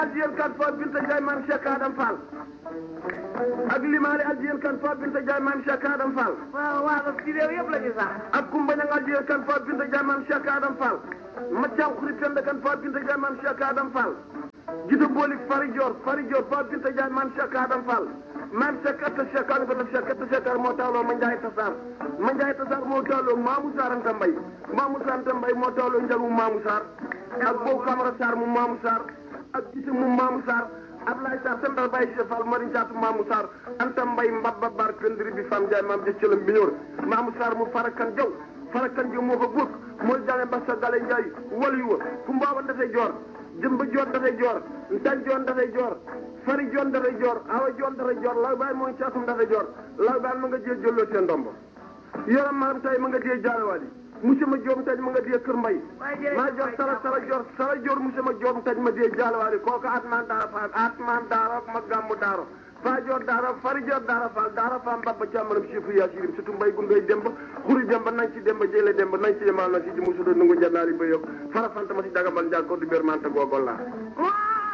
Adjiyel kan fo Binta Ndiaye maam Cheikh Adam Fall ak limaale Adjiyel kan fo Binta Ndiaye maam Cheikh Adam Fall waaw waaw ci réew yëpp la ñu sax. ak Kumba Ñang Adjiyel kan fo Binta Ndiaye maam Cheikh Adam Fall Mathiaw Xuri Penda kan fo Binta Ndiaye maam Cheikh Adam Fall Jida Bolik Fari Dior Fari Dior fo Binta Ndiaye maam Cheikh Adam Fall maam Cheikh Atta Cheikh Adam Fall Cheikh Atta Cheikh moo tawloo ma Ndiaye Tassar ma Ndiaye Tassar moo tawloo Mamou Sarr Anta Mbaye Mamou Sarr Anta Mbaye moo tawloo Njalu Mamou Sarr ak Bow Camara Sarr mu Mamou Sarr ak gise mu Mamou Sarr Ablaye Sarr sendal Baye Cheikh Fall Mari Jaatu Mamou Sarr Anta Mbaye mbabba bar këndiri bi fam Ndiaye maam jëccëlam bi ñëw Mamou Sarr mu farakan jaw farakan jaw moo ko góor mooy jale Mbassa Gale Ndiaye walu wa fu mbaaban dafay joor jëmba joon dafay joor ntan joon dafay joor fari joon dafay joor awa joon dafay joor law baay mooy caatum dafay joor law baay ma nga jee jëlloo seen ndombo yaram maam tay ma nga jee jaarawaali monsieur ma joom taj ma nga dee kër mbay maa joor sara sara joor sara joor monsieur ma joom taj ma dee jaarawaali kooku atman daara faal atman daara ma gàmmu daaro faa joor daara fari joor daara faal daara faam mbabba càmmaram sifu yaa sirim surtout mbay gundoy demba xuri demba nañ ci demba jële demba nañ ci yemal na si ji musudo nungu jannaari ba yokk fara fanta ma si dagambal njaag ko du bér manta googol laa